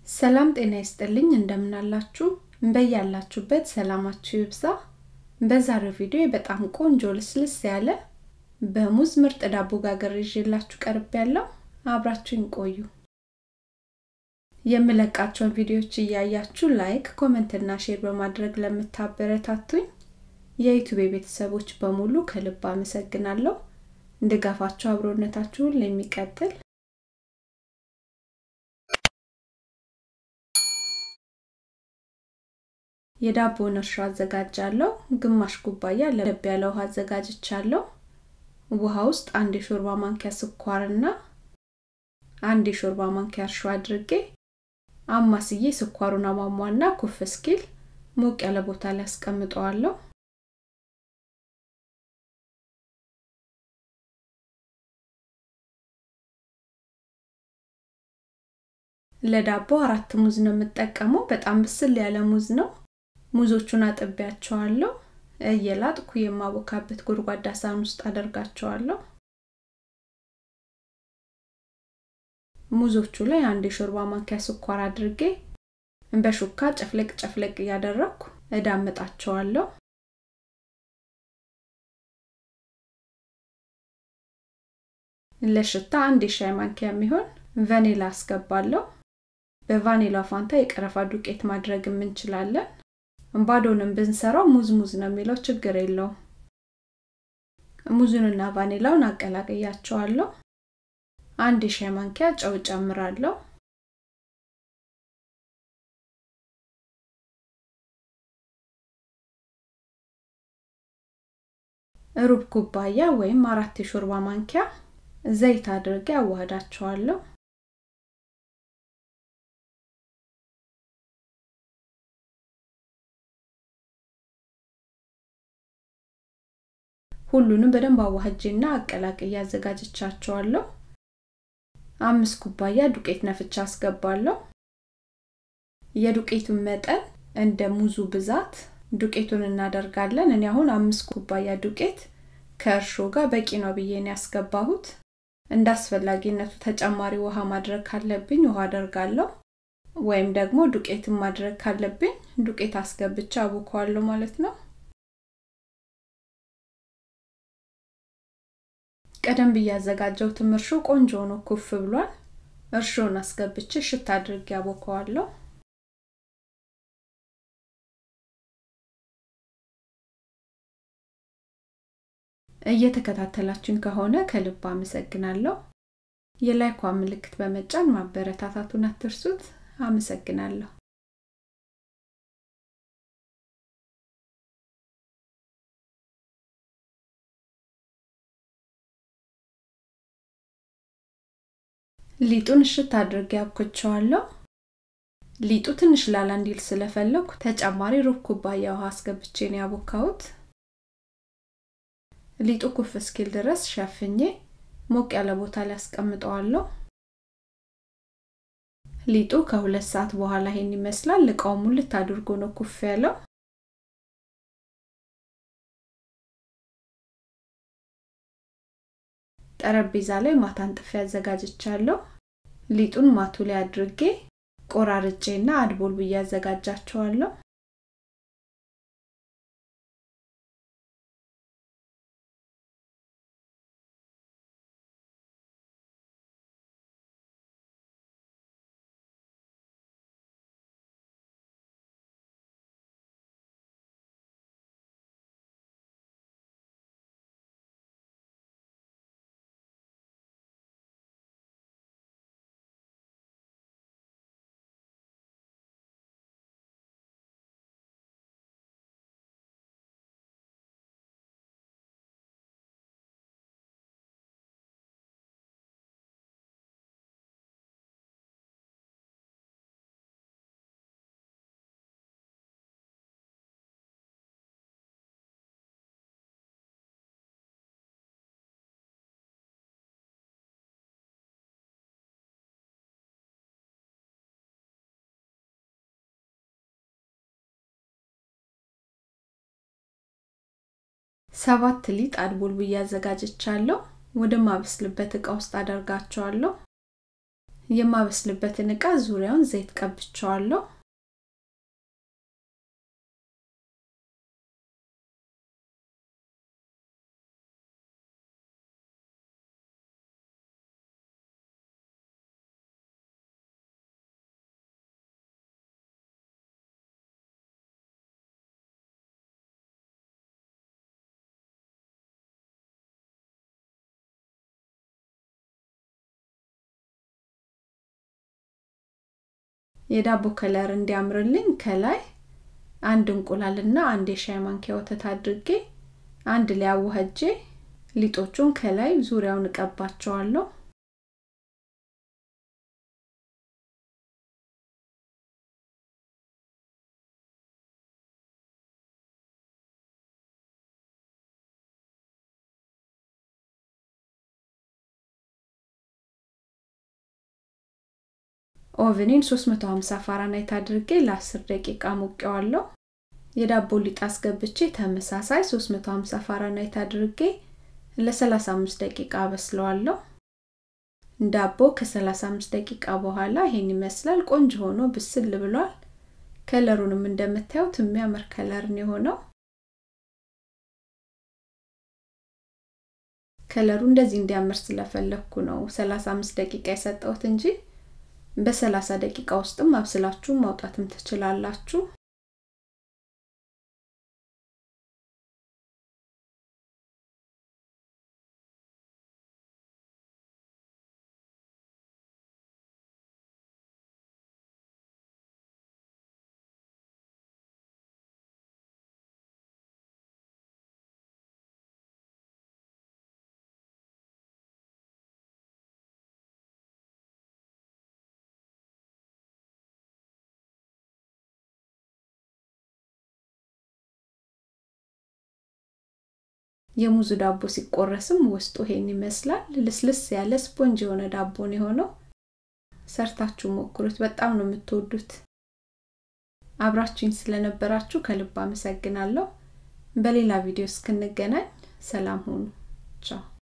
ሰላም ጤና ይስጥልኝ እንደምናላችሁ በያላችሁበት ሰላማችሁ ይብዛ በዛሬው ቪዲዮ በጣም ቆንጆ ልስልስ ያለ በሙዝ ምርጥ ዳቦ ጋገር ይዤላችሁ ቀርብ ያለው አብራችሁን ቆዩ የምለቃቸውን ቪዲዮዎች እያያችሁ ላይክ ኮመንት እና ሼር በማድረግ ለምታበረታቱኝ የዩቱብ ቤተሰቦች በሙሉ ከልብ አመሰግናለሁ ድጋፋችሁ አብሮነታችሁን ለሚቀጥል የዳቦን እርሾ አዘጋጃለሁ ግማሽ ኩባያ ለብ ያለ ውሃ አዘጋጅቻለሁ ውሃ ውስጥ አንድ የሾርባ ማንኪያ ስኳርና አንድ የሾርባ ማንኪያ እርሾ አድርጌ አማስዬ ስኳሩን አሟሟና ኩፍ እስኪል ሞቅ ያለ ቦታ ላይ አስቀምጠዋለሁ ለዳቦ አራት ሙዝ ነው የምጠቀመው በጣም ብስል ያለ ሙዝ ነው ሙዞቹን አጥቢያቸዋለሁ እየላጥኩ የማቦካበት ጎድጓዳ ሳህን ውስጥ አደርጋቸዋለሁ ሙዞቹ ላይ አንድ የሾርባ ማንኪያ ስኳር አድርጌ በሹካ ጨፍለቅ ጨፍለቅ እያደረግኩ እዳምጣቸዋለሁ ለሽታ አንድ የሻይ ማንኪያ የሚሆን ቫኒላ አስገባለሁ በቫኒላ ፋንታ የቀረፋ ዱቄት ማድረግ እንችላለን ባዶንም ብንሰራው ሙዝ ሙዝ ነው የሚለው ችግር የለውም ሙዙንና ቫኒላውን አቀላቅያቸዋለሁ አንድ የሻይ ማንኪያ ጨው ጨምራለሁ ሩብ ኩባያ ወይም አራት የሾርባ ማንኪያ ዘይት አድርጌ አዋህዳቸዋለሁ ሁሉንም በደንብ አዋህጄና አቀላቅዬ አዘጋጅቻቸዋለሁ አምስት ኩባያ ዱቄት ነፍቻ አስገባለሁ የዱቄቱን መጠን እንደ ሙዙ ብዛት ዱቄቱን እናደርጋለን እኔ አሁን አምስት ኩባያ ዱቄት ከእርሾ ጋር በቂ ነው ብዬ ነው ያስገባሁት እንደ አስፈላጊነቱ ተጨማሪ ውሃ ማድረግ ካለብኝ ውሃ አደርጋለሁ ወይም ደግሞ ዱቄትን ማድረግ ካለብኝ ዱቄት አስገብቻ አቡከዋለሁ ማለት ነው ቀደም ብዬ ያዘጋጀውትም እርሾ ቆንጆ ሆኖ ኩፍ ብሏል እርሾን አስገብቼ ሽታ አድርጌ ያቦከዋለሁ እየተከታተላችን ከሆነ ከልብ አመሰግናለሁ የላይኳ ምልክት በመጫን ማበረታታቱን አትርሱት አመሰግናለሁ ሊጡን እሽት አድርጌ አብኩቸዋለሁ ሊጡ ትንሽ ላላ እንዲል ስለፈለኩ ተጨማሪ ሩብ ኩባያ ውሃ አስገብቼ ነው ያቦካሁት ሊጡ ኩፍ እስኪል ድረስ ሸፍኜ ሞቅ ያለ ቦታ ላይ አስቀምጠዋለሁ ሊጡ ከሁለት ሰዓት በኋላ ይሄን ይመስላል እቃው ሙልት አድርጎ ነው ኩፍ ያለው ጠረጴዛ ላይ ማታን ጥፊ አዘጋጅቻለሁ ሊጡን ማቱ ላይ አድርጌ ቆራርጬና አድቦል ብዬ አዘጋጃቸዋለሁ ሰባት ሊጥ አድቦል ብዬ አዘጋጅቻለሁ ወደ ማበስልበት እቃ ውስጥ አደርጋቸዋለሁ የማበስልበትን እቃ ዙሪያውን ዘይት ቀብቸዋለሁ የዳቦ ከለር እንዲያምርልኝ ከላይ አንድ እንቁላልና አንድ የሻይ ማንኪያ ወተት አድርጌ አንድ ላይ አዋህጄ ሊጦቹን ከላይ ዙሪያውን እቀባቸዋለሁ ኦቨኔን 350 ፋራናይት አድርጌ ለ10 ደቂቃ ሞቀዋለሁ የዳቦ ሊጥ አስገብቼ ተመሳሳይ 350 ፋራናይት አድርጌ ለ35 ደቂቃ አበስለዋለሁ ዳቦ ከ35 ደቂቃ በኋላ ይሄን ይመስላል ቆንጆ ሆኖ ብስል ብሏል ከለሩንም እንደምታዩት የሚያምር ከለር ነው የሆነው ከለሩ እንደዚህ እንዲያምር ስለፈለግኩ ነው 35 ደቂቃ የሰጠሁት እንጂ በ30 ደቂቃ ውስጥም አብስላችሁ ማውጣትም ትችላላችሁ የሙዙ ዳቦ ሲቆረስም ውስጡ ይሄን ይመስላል ልስልስ ያለ ስፖንጅ የሆነ ዳቦን የሆነው ሰርታችሁ ሞክሩት በጣም ነው የምትወዱት አብራችሁኝ ስለነበራችሁ ከልብ አመሰግናለሁ በሌላ ቪዲዮ እስክንገናኝ ሰላም ሁኑ ቻው